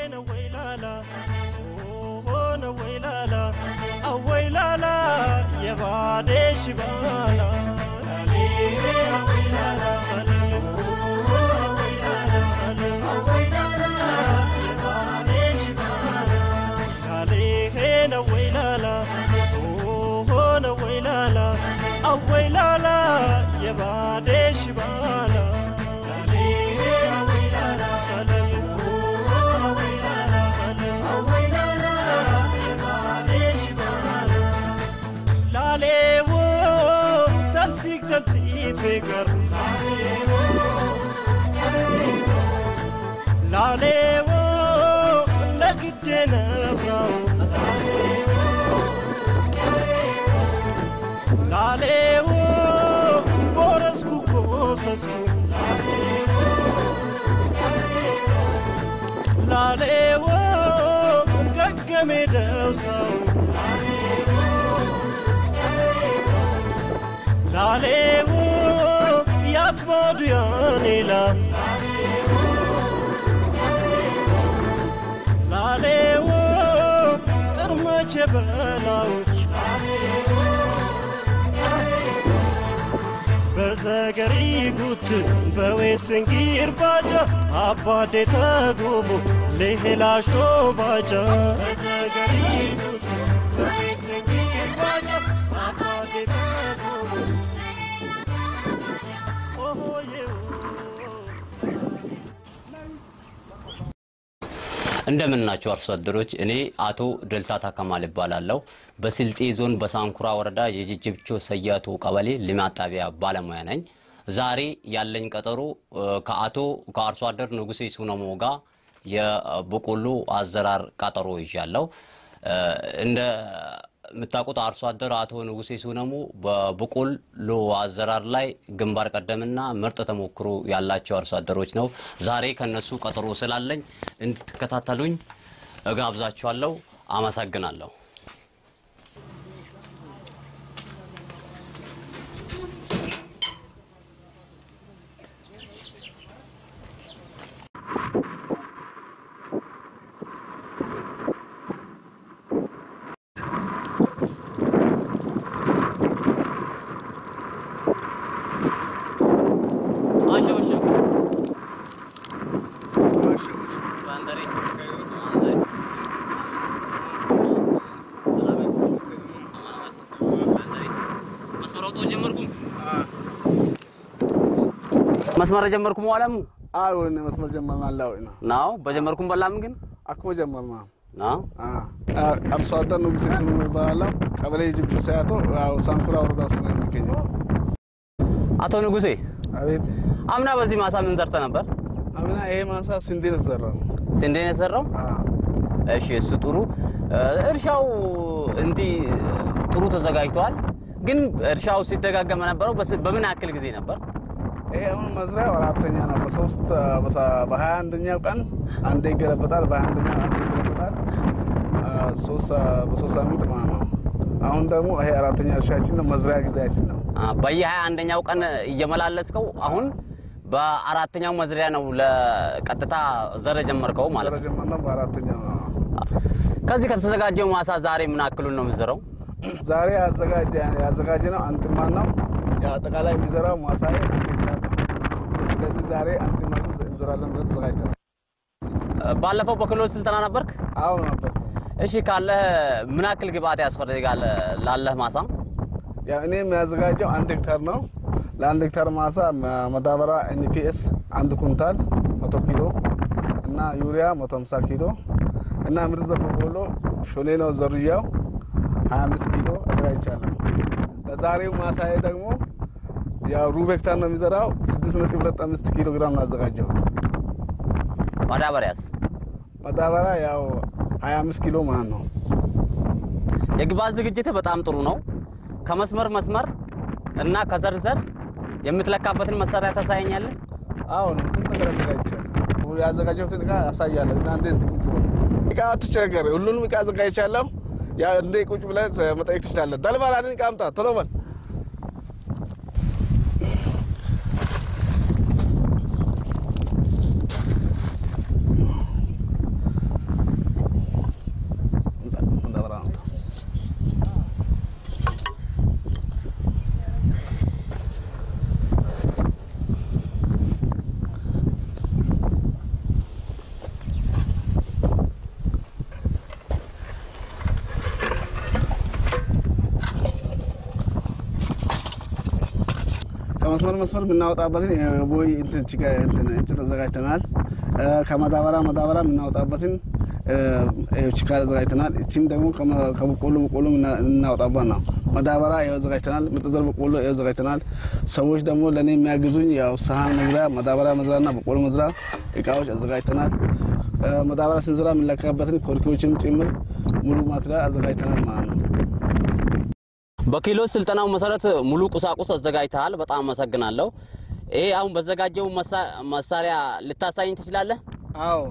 ነወይላላ ነወይላላ አወይላላ የባዴሽ ባላ አወይላላ የባዴሽ ባላ ላሌዎ ተልሲክ ተልቲፌ ቀር ላሌዎ ለግዴ ነብራው ላሌዎ ቦረስኩ ኮሰስኩ ላሌዎ ገገሜ ደውሰው ላሌዎ ያትባዱ ያኔላ ላሌዎ ጥርመቼ በላው በዘገሪ ጉት በዌስንጊር ባጃ አባዴ ተጎቦ ሌሄላሾ ባጃ በዘገሪ ጉት በዌስንጊር ባጃ አባዴ ተጎቦ ኦሆዬው እንደምናቸው አርሶ አደሮች፣ እኔ አቶ ደልታታ ከማል እባላለሁ። በስልጤ ዞን በሳንኩራ ወረዳ የጅጅብቾ ሰያቶ ቀበሌ ልማት ጣቢያ ባለሙያ ነኝ። ዛሬ ያለኝ ቀጠሮ እ፣ ከአቶ ከአርሶ አደር ንጉሴ ሱነሞ ጋር የበቆሎ አዘራር ቀጠሮ ይዣለሁ። እ፣ እንደ የምታውቁት አርሶ አደር አቶ ንጉሴ ሱነሙ በበቆሎ አዘራር ላይ ግንባር ቀደምና ምርጥ ተሞክሮ ያላቸው አርሶ አደሮች ነው። ዛሬ ከነሱ ቀጠሮ ስላለኝ እንድትከታተሉኝ እጋብዛችኋለሁ። አመሰግናለሁ። መስመር ጀመርኩም ዋላሙ አዎን መስመር ጀመርናል። አዎ ነው ናው በጀመርኩም በላም ግን አኮ ጀመርና ናው አርሶ አደር ንጉሴ ስሙ ይባላል። ቀበሌ ጅብቹ ሰያቶ ያው ሳንኩራ ወረዳ ውስጥ ነው የሚገኘው። አቶ ንጉሴ አቤት አምና በዚህ ማሳ ምን ዘርተ ነበር? አምና ይሄ ማሳ ስንዴ ነው የተዘራው። ስንዴ ነው የተሰራው? አዎ እሺ፣ እሱ ጥሩ። እርሻው እንዲህ ጥሩ ተዘጋጅቷል። ግን እርሻው ሲደጋገም ነበረው በስ- በምን ያክል ጊዜ ነበር? ይሄ አሁን መዝሪያው አራተኛ ነው። በሶስት በሀያ አንደኛው ቀን አንዴ ይገለበጣል፣ በሀያ አንደኛው አንዴ ይገለበጣል። አ፣ ሶስት በሶስት ሳምንት ማለት ነው። አሁን ደግሞ ይሄ አራተኛ እርሻችን ነው፣ መዝሪያ ጊዜያችን ነው። በየሀያ አንደኛው ቀን እየመላለስከው አሁን በአራተኛው መዝሪያ ነው ለቀጥታ ዘር ጀመርከው ማለት ነው። ጀመርነው በአራተኛው ነው። ከዚህ ከተዘጋጀው ማሳ ዛሬ ምን ያክሉን ነው የምዘረው? ዛሬ ያዘጋጀ ያዘጋጀ ነው አንትማን ነው ያው አጠቃላይ የሚዘራው ማሳ አንድ ሄክታር ነው። ስለዚህ ዛሬ አንትማን እንዘራለን ብለን ተዘጋጅተናል። ባለፈው በክህሎት ስልጠና ነበርክ? አዎ ነበር። እሺ፣ ካለህ ምን ያክል ግብአት ያስፈልጋል ላለህ ማሳ? ያው እኔ የሚያዘጋጀው አንድ ሄክታር ነው። ለአንድ ሄክታር ማሳ መዳበሪያ ኤንፒኤስ አንድ ኩንታል መቶ ኪሎ እና ዩሪያ መቶ ሀምሳ ኪሎ እና ምርጥ ዘር በቆሎ ሾኔ ነው ዘርያው 25 ኪሎ አዘጋጅቻለሁ። ለዛሬው ማሳዬ ደግሞ ያው ሩብ ሄክታር ነው የሚዘራው 6.25 ኪሎ ግራም ነው ያዘጋጀሁት። ማዳበሪያስ? ማዳበሪያ ያው 25 ኪሎ ማለት ነው። የግብአት ዝግጅትህ በጣም ጥሩ ነው። ከመስመር መስመር እና ከዘር ዘር የምትለካበትን መሳሪያ ታሳየኛለህ? አዎ ነው ሁሉም ነገር አዘጋጅቻለሁ። ያዘጋጀሁትን እቃ አሳያለሁ እና እንዴት ቁጭ ብሎ እቃ አትቸገር፣ ሁሉንም እቃ አዘጋጅቻለሁ። ያ እንዴ ቁጭ ብለህ መጠየቅ ትችላለህ። ደልባል አንድ እቃ አምጣ ቶሎ በል። መስመር መስመር የምናወጣበትን የቦይ እንትን ችጋ እንትን እንጨት አዘጋጅተናል። ከማዳበሪያ ማዳበሪያ የምናወጣበትን ችካ አዘጋጅተናል። እቺም ደግሞ ከበቆሎ በቆሎ የምናወጣበት ነው። ማዳበሪያ ይኸው አዘጋጅተናል። ምርጥ ዘር በቆሎ ይኸው አዘጋጅተናል። ሰዎች ደግሞ ለእኔ የሚያግዙኝ ያው ሰሀን መዝሪያ፣ ማዳበሪያ መዝሪያና በቆሎ መዝሪያ እቃዎች አዘጋጅተናል። ማዳበሪያ ስንዝራ የምንለካበትን ኮርኪዎችም ጭምር ሙሉ ማትሪያል አዘጋጅተናል ማለት ነው። በኪሎ ስልጠናው መሰረት ሙሉ ቁሳቁስ አዘጋጅተሃል። በጣም አመሰግናለሁ። ይሄ አሁን በዘጋጀው መሳሪያ ልታሳይኝ ትችላለህ? አዎ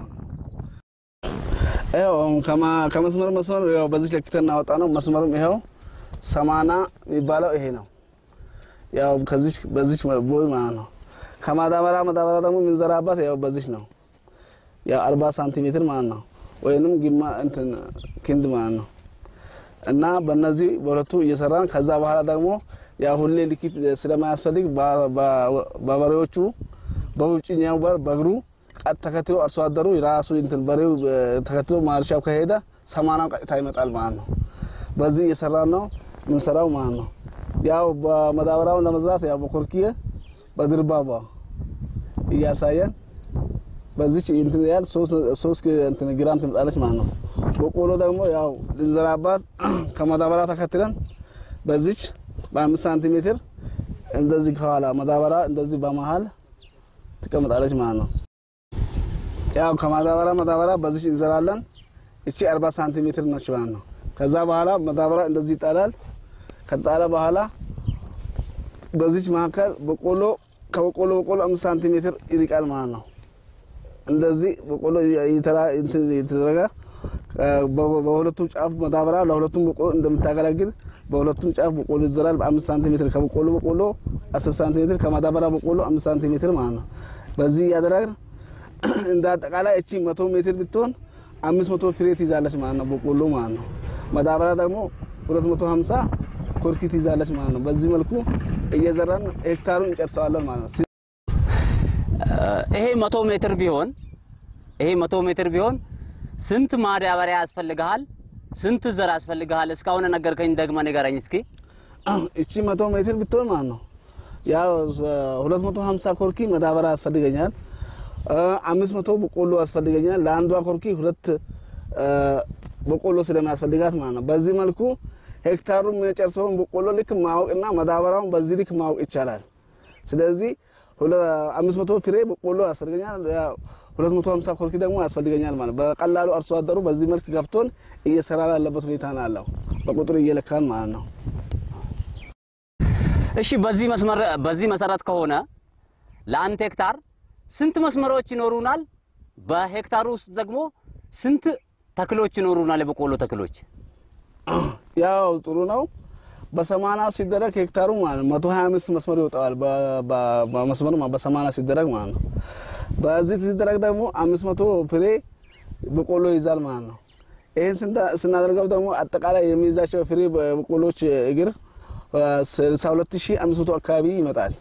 ይኸው ከመስመር መስመር ያው በዚህ ለክተን እናወጣ ነው። መስመርም ይኸው ሰማና የሚባለው ይሄ ነው። ያው ከዚህ በዚህ ቦይ ማለት ነው። ከማዳበሪያ ማዳበሪያ ደግሞ የምንዘራባት ያው በዚህ ነው። ያው አርባ ሳንቲሜትር ማለት ነው። ወይንም ግማ እንትን ክንድ ማለት ነው። እና በእነዚህ በሁለቱ እየሰራን ከዛ በኋላ ደግሞ ያ ሁሌ ልኪት ስለማያስፈልግ በበሬዎቹ በውጭኛው በር በእግሩ ቀጥ ተከትሎ አርሶ አደሩ ራሱ እንትን በሬው ተከትሎ ማርሻው ከሄደ ሰማናው ቀጥታ ይመጣል ማለት ነው። በዚህ እየሰራን ነው የምንሰራው ማለት ነው። ያው በመዳበሪያውን ለመዝራት ያው በኮርኪየ በድርባባ እያሳየን በዚች እንትን ያህል ሶስት እንትን ግራም ትመጣለች ማለት ነው። በቆሎ ደግሞ ያው ልንዘራባት ከማዳበሪያ ተከትለን በዚች በአምስት ሳንቲሜትር እንደዚህ ከኋላ ማዳበሪያ እንደዚህ በመሀል ትቀምጣለች ማለት ነው። ያው ከማዳበሪያ ማዳበሪያ በዚች እንዘራለን። እቺ አርባ ሳንቲሜትር ነች ማለት ነው። ከዛ በኋላ ማዳበሪያ እንደዚህ ይጣላል። ከጣለ በኋላ በዚች መካከል በቆሎ ከበቆሎ በቆሎ አምስት ሳንቲሜትር ይርቃል ማለት ነው። እንደዚህ በቆሎ የተደረገ በሁለቱም ጫፍ ማዳበሪያ ለሁለቱም በቆሎ እንደምታገለግል በሁለቱም ጫፍ በቆሎ ይዘራል። በአምስት ሳንቲሜትር ከበቆሎ በቆሎ አስር ሳንቲሜትር ከማዳበሪያ በቆሎ አምስት ሳንቲሜትር ማለት ነው። በዚህ እያደረግን እንደ አጠቃላይ እቺ መቶ ሜትር ብትሆን አምስት መቶ ፍሬ ትይዛለች ማለት ነው። በቆሎ ማለት ነው። ማዳበሪያ ደግሞ ሁለት መቶ ሀምሳ ኮርኪ ትይዛለች ማለት ነው። በዚህ መልኩ እየዘራን ሄክታሩን እንጨርሰዋለን ማለት ነው። ይሄ መቶ ሜትር ቢሆን ይሄ መቶ ሜትር ቢሆን ስንት ማዳበሪያ ያስፈልግሃል? ስንት ዘር ያስፈልግሃል? እስካሁን ነገርከኝ፣ ደግመህ ንገረኝ እስኪ። እቺ መቶ ሜትር ብትሆን ማለት ነው ያው ሁለት መቶ ሀምሳ ኮርኪ ማዳበሪያ ያስፈልገኛል። አምስት መቶ በቆሎ ያስፈልገኛል። ለአንዷ ኮርኪ ሁለት በቆሎ ስለሚያስፈልጋት ማለት ነው። በዚህ መልኩ ሄክታሩን የሚጨርሰውን በቆሎ ልክ ማወቅና ማዳበሪያውን በዚህ ልክ ማወቅ ይቻላል። ስለዚህ አምስት መቶ ፍሬ በቆሎ ያስፈልገኛል። ሁለት መቶ ሀምሳ ኮርኪ ደግሞ ያስፈልገኛል ማለት በቀላሉ አርሶ አደሩ በዚህ መልክ ገብቶን እየሰራ ያለበት ሁኔታ ነው ያለው በቁጥር እየለካን ማለት ነው። እሺ፣ በዚህ መስመር በዚህ መሰረት ከሆነ ለአንድ ሄክታር ስንት መስመሮች ይኖሩናል? በሄክታሩ ውስጥ ደግሞ ስንት ተክሎች ይኖሩናል? የበቆሎ ተክሎች ያው ጥሩ ነው። በሰማና ሲደረግ ሄክታሩ ማለት መቶ ሀያ አምስት መስመር ይወጣዋል። በመስመር በሰማና ሲደረግ ማለት ነው። በዚህ ሲደረግ ደግሞ አምስት መቶ ፍሬ በቆሎ ይይዛል ማለት ነው። ይህን ስናደርገው ደግሞ አጠቃላይ የሚይዛቸው ፍሬ በቆሎች እግር ስልሳ ሁለት ሺህ አምስት መቶ አካባቢ ይመጣል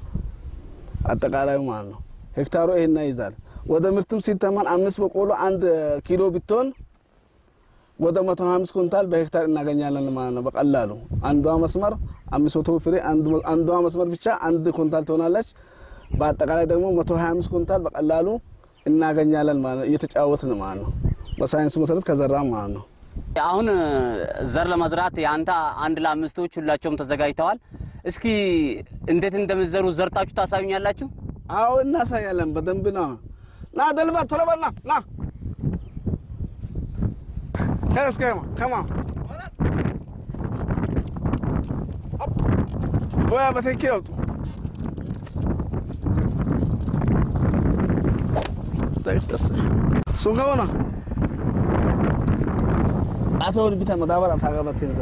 አጠቃላዩ ማለት ነው። ሄክታሩ ይህን ይይዛል። ወደ ምርትም ሲተመን አምስት በቆሎ አንድ ኪሎ ብትሆን ወደ መቶ ሀምስት ኩንታል በሄክታር እናገኛለን ማለት ነው። በቀላሉ አንዷ መስመር አምስት መቶ ፍሬ አንዷ መስመር ብቻ አንድ ኩንታል ትሆናለች። በአጠቃላይ ደግሞ መቶ ሀያ አምስት ኩንታል በቀላሉ እናገኛለን ማለት ነው። እየተጫወትን ማለት ነው። በሳይንሱ መሰረት ከዘራ ማለት ነው። አሁን ዘር ለመዝራት የአንተ አንድ ለአምስቶች ሁላቸውም ተዘጋጅተዋል። እስኪ እንዴት እንደምትዘሩ ዘርታችሁ ታሳዩኛላችሁ? አዎ እናሳያለን። በደንብ ነው። ና ደልባ ቶሎ በል ና ና ተነስ ከማ ከማ ቦያ በትክክል አውጡ። እሱን ከሆነ አቶ ቢታ መዳበሪያ ታገባት ይዘ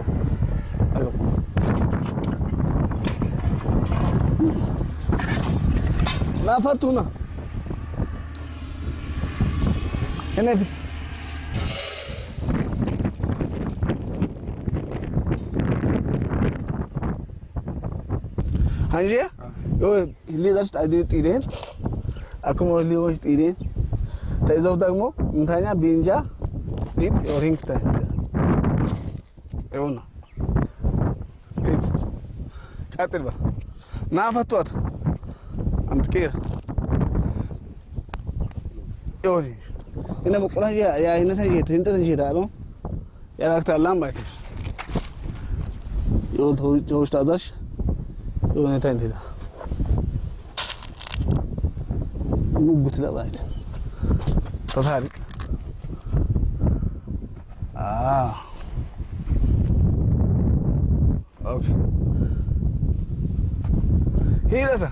ናፈቱና እኔ ፊት hanjee yoo hilleedhaas xiideen akkuma hillee hoos xiideen ta'isuuf ደግሞ እንታኛ ቢንጃ ዲን ዮሪንግ ታ ይሁን ቀጥል ባ ናፈቷት amtikeera yooni ina boqqola yaa hinatan isheeta hintatan isheeta alo yaalaaktallaan baayte yoo tooshtaadash yoo hinata intida muggutila baayte tataari ah okay hidhata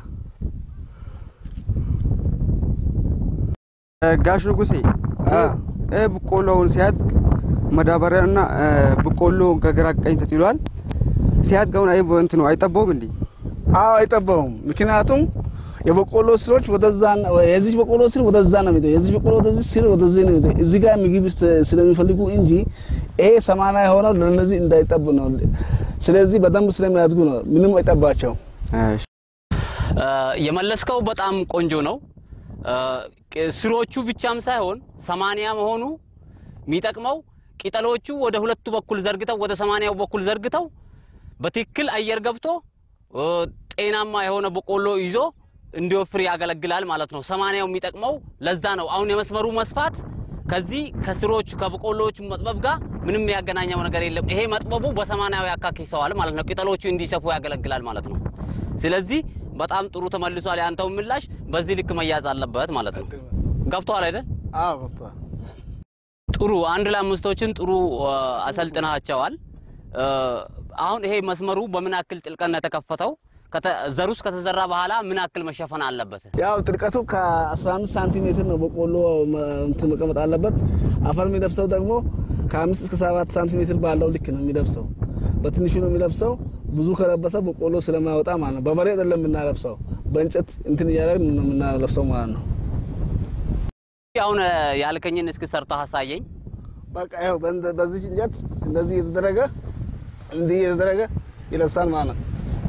ጋሽ ንጉሴ እ በቆሎውን ሲያድግ መዳበሪያና እ በቆሎ ከግራ ቀኝ ተጥሏል። ሲያድግ አሁን አይ እንትኑ አይጠባውም እንዴ? አዎ አይጠባውም። ምክንያቱም የበቆሎ ስሮች ወደዛ የዚህ በቆሎ ስር ወደዛ ነው የሚሄደው፣ የዚህ በቆሎ ወደዚህ ስር ወደዚህ ነው የሚሄደው። እዚህ ጋር ምግብ ስ- ስለሚፈልጉ እንጂ ይሄ ሰማንያ የሆነው ለእነዚህ እንዳይጠቡ ነው። ስለዚህ በደንብ ስለሚያድጉ ነው። ምንም አይጠባቸውም። እሺ የመለስከው በጣም ቆንጆ ነው። ቅ- ስሮቹ ብቻም ሳይሆን ሰማንያ መሆኑ የሚጠቅመው ቅጠሎቹ ወደ ሁለቱ በኩል ዘርግተው ወደ ሰማንያው በኩል ዘርግተው በትክክል አየር ገብቶ እ፣ ጤናማ የሆነ በቆሎ ይዞ እንዲወፍር ያገለግላል ማለት ነው። ሰማንያው የሚጠቅመው ለዛ ነው። አሁን የመስመሩ መስፋት ከዚህ ከስሮቹ ከበቆሎቹ መጥበብ ጋር ምንም ያገናኘው ነገር የለም። ይሄ መጥበቡ በሰማንያው ያካክሰዋል ማለት ነው። ቅጠሎቹ እንዲሰፉ ያገለግላል ማለት ነው። ስለዚህ በጣም ጥሩ ተመልሷል። ያንተው ምላሽ በዚህ ልክ መያዝ አለበት ማለት ነው። ገብቶሃል አይደል? አዎ ገብተዋል። ጥሩ አንድ ለአምስቶችን ጥሩ አ፣ አሰልጥናቸዋል። አ፣ አሁን ይሄ መስመሩ በምን ያክል ጥልቀት ነው የተከፈተው? ከተ- ዘሩስ ከተዘራ በኋላ ምን ያክል መሸፈን አለበት? ያው ጥልቀቱ ከ15 ሳንቲሜትር ነው በቆሎ መ- እንትን መቀመጥ አለበት። አፈር የሚለብሰው ደግሞ ከአምስት እስከ ሰባት ሳንቲሜትር ባለው ልክ ነው የሚለብሰው። በትንሹ ነው የሚለብሰው። ብዙ ከለበሰ በቆሎ ስለማይወጣ ማለት ነው። በበሬ አይደለም የምናለብሰው፣ በእንጨት እንትን እያደረግን ነው የምናለብሰው ማለት ነው። አሁን አ፣ ያልከኝን እስኪ ሰርተህ አሳየኝ። በቃ ያው በእንደ- በዚህ እንጨት እንደዚህ እየተደረገ እንዲህ እየተደረገ ይለብሳል ማለት ነው።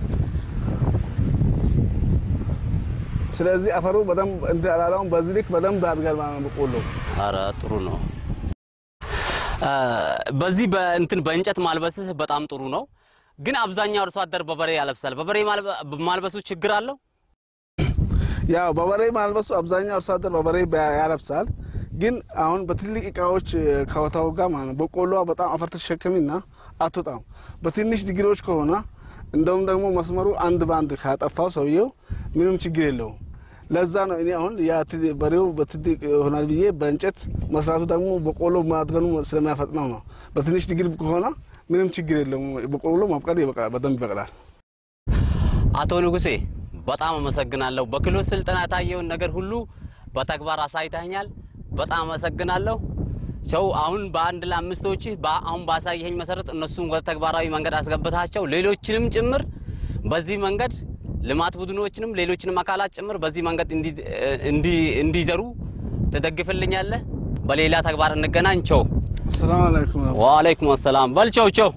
ስለዚህ አፈሩ በደንብ እንትን አላለውም። በዚህ ልክ በደንብ ያድጋል ማለት ነው በቆሎ። አረ ጥሩ ነው። አ፣ በዚህ በእንትን በእንጨት ማልበስህ በጣም ጥሩ ነው። ግን አብዛኛው አርሶ አደር በበሬ ያለብሳል። በበሬ ማልበ- ማልበሱ ችግር አለው? ያው በበሬ ማልበሱ አብዛኛው አርሶ አደር በበሬ በ- ያለብሳል። ግን አሁን በትልቅ እቃዎች ከወታው ጋር ማለት ነው በቆሎ በጣም አፈር ተሸከሚና አትወጣም። በትንሽ ድግሮች ከሆነ እንደውም ደግሞ መስመሩ አንድ በአንድ ካጠፋው ሰውየው ምንም ችግር የለውም። ለዛ ነው እኔ አሁን ያ ት- በሬው በትልቅ ይሆናል ብዬ በእንጨት መስራቱ ደግሞ በቆሎ ማድገኑ ስለሚያፈጥነው ነው። በትንሽ ድግር ከሆነ ምንም ችግር የለውም። በቆሎ ማብቀል ይበቅላል፣ በደንብ ይበቅላል። አቶ ንጉሴ በጣም አመሰግናለሁ። በክህሎት ስልጠና የታየውን ነገር ሁሉ በተግባር አሳይተኛል። በጣም አመሰግናለሁ። ሰው አሁን በአንድ ለአምስቶች አሁን ባሳየኸኝ መሰረት እነሱም ወደ ተግባራዊ መንገድ አስገብታቸው ሌሎችንም ጭምር በዚህ መንገድ ልማት ቡድኖችንም ሌሎችንም አካላት ጭምር በዚህ መንገድ እንዲ- እንዲ- እንዲዘሩ ትደግፍልኛለህ። በሌላ ተግባር እንገናኝ። ቸው ሰላም አለይኩም። ወአለይኩም አሰላም። በል ቸው ቸው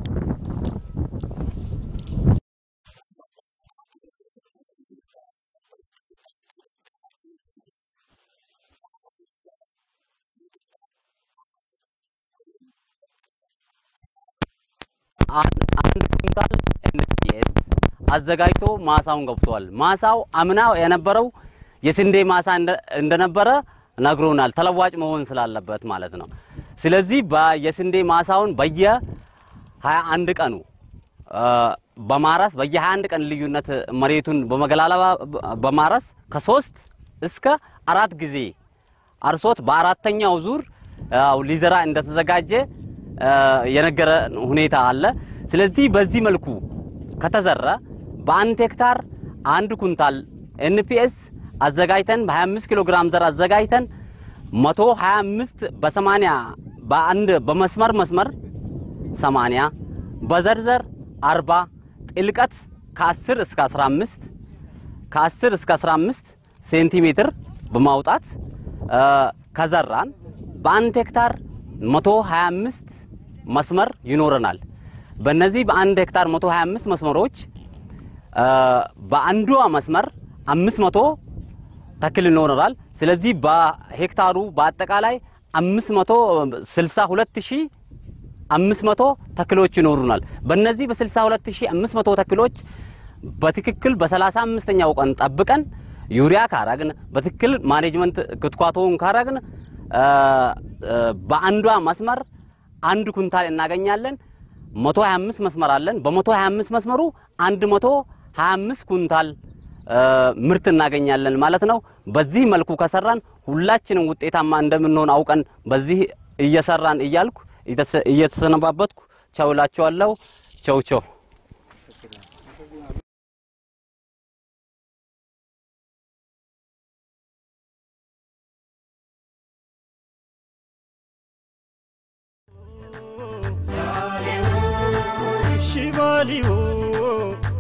አንድ አንድ ኩንታል ኤንፒኤስ አዘጋጅቶ ማሳውን ገብቷል። ማሳው አምና የነበረው የስንዴ ማሳ እንደ- እንደነበረ ነግሮናል። ተለዋጭ መሆን ስላለበት ማለት ነው። ስለዚህ በ- የስንዴ ማሳውን በየ 21 ቀኑ አ፣ በማረስ በየ21 ቀን ልዩነት መሬቱን በመገላለባ በማረስ ከሶስት እስከ አራት ጊዜ አርሶት በአራተኛው ዙር ያው ሊዘራ እንደተዘጋጀ አ፣ የነገረ ሁኔታ አለ። ስለዚህ በዚህ መልኩ ከተዘራ በአንድ ሄክታር አንድ ኩንታል ኤንፒኤስ አዘጋጅተን በ25 ኪሎ ግራም ዘር አዘጋጅተን 125 በ80 በአንድ በመስመር መስመር 80 በዘርዘር 40 ጥልቀት ከ10 እስከ 15 ከ10 እስከ 15 ሴንቲሜትር በማውጣት አ፣ ከዘራን በአንድ ሄክታር 125 መስመር ይኖረናል። በእነዚህ በአንድ ሄክታር 125 መስመሮች አ፣ በአንዷ መስመር 500 ተክል ይኖረናል። ስለዚህ በሄክታሩ በአጠቃላይ 562500 ተክሎች ይኖሩናል። በእነዚህ በ62500 ተክሎች በትክክል በ35ኛው ቀን ጠብቀን ዩሪያ ካረግን በትክክል ማኔጅመንት ክትኳቶውን ካረግን በአንዷ መስመር አንድ ኩንታል እናገኛለን። 125 መስመር አለን። በ125 መስመሩ 125 ኩንታል ምርት እናገኛለን ማለት ነው። በዚህ መልኩ ከሰራን ሁላችንም ውጤታማ እንደምንሆን አውቀን በዚህ እየሰራን እያልኩ እየተሰነባበትኩ ቻው እላችኋለሁ። ቸው ቸው ሽባሊው